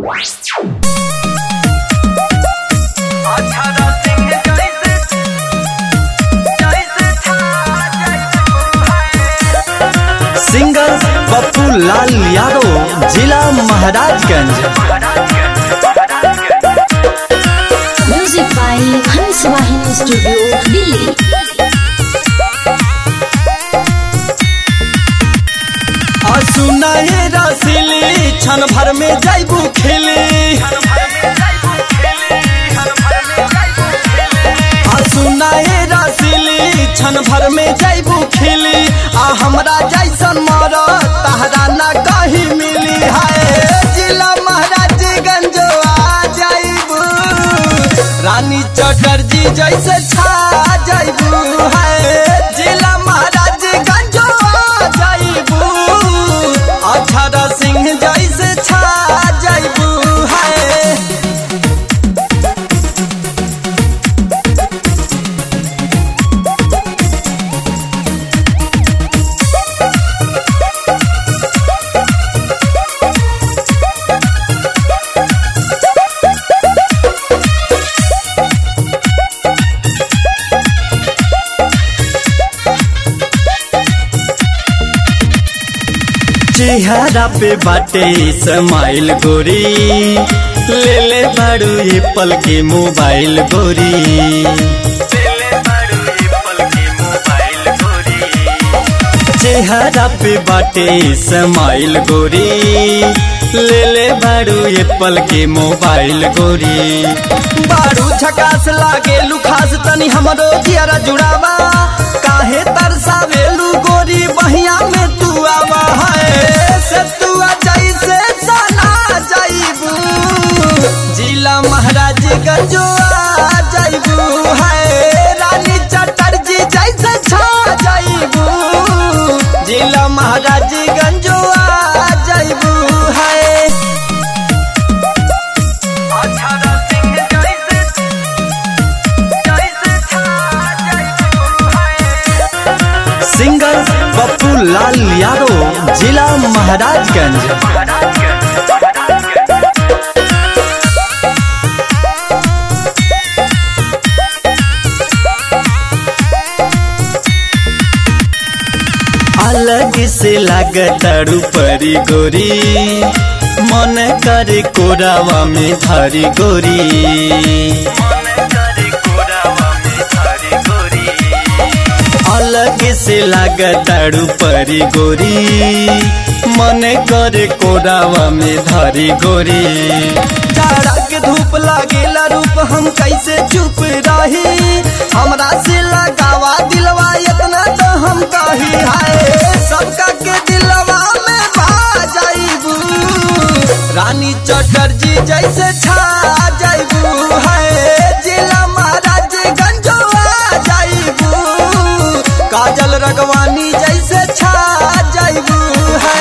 singer Pappu लाल यादव जिला Maharajganj music by हंस वाहिनी स्टूडियो दिल्ली सुनाए रसीली क्षण भर में जाइबू खेली सुनाए रसीली क्षण भर में जाइबू खेली आ हमरा जैसन मर तहरा ना कहीं मिली है जिला महाराजगंज आ जाइबू रानी चटर्जी जैसे छा जाइबू है जिला महाराजगंज आ जाइबू अक्षर सिंह जैसे छा जाइबू है चेहरा पे बाटे स्माइल गोरी ले ले बाड़ू एप्पल के मोबाइल गोरी चेहरा पे बाटे स्माइल गोरी ले ले बाड़ू एप्पल के मोबाइल गोरी बाड़ू झकास लागे लुखास तनी हमरो जियारा जुड़ावा काहे तरसावेलू गोरी बहिया में तू आवा है से तू आ जैसे सना जाइबू जिला महाराज गंजो आ जाइबू है रानी चटर्जी जैसे छा जाइबू जिला महाराज गंजो आ जाइबू है सिंगर पप्पू लाल यादव जिला महाराजगंज अलग से लागतारू परी गोरी मन करे कोरावा में धरी गोरी अलग से लागतारू परी गोरी मन करे कोरावा में धरी गोरी जाड़ा के धूप लागेला रूप हम कैसे चुप रही हमरा से लगावा दिलवा इतना तो हम कही है सबका के दिलवा में भा जाइबू रानी चटर्जी जैसे छा जाइबू है जिला महाराजगंज आ जाइबू काजल रगवानी जैसे छा जाइबू है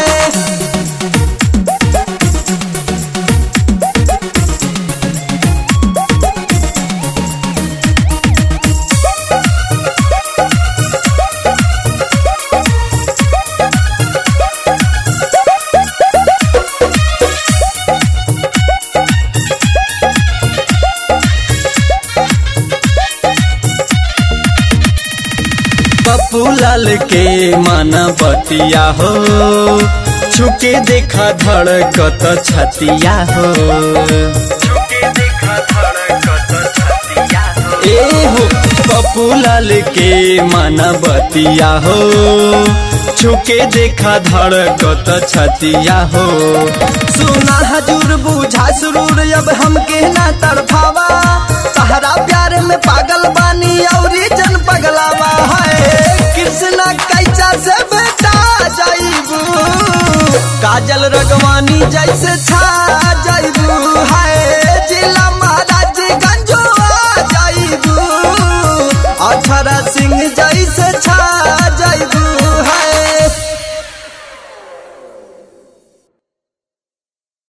पप्पू लाल के माना बतिया हो छुके देखा धड़कत छतिया हो ए हो पप्पू लाल के माना बतिया हो छुके देखा धड़कत छतिया हो सुना हजूर बुझा सुरूर अब हमके ना तड़फावा तहरा प्यार में पागल बानी औरी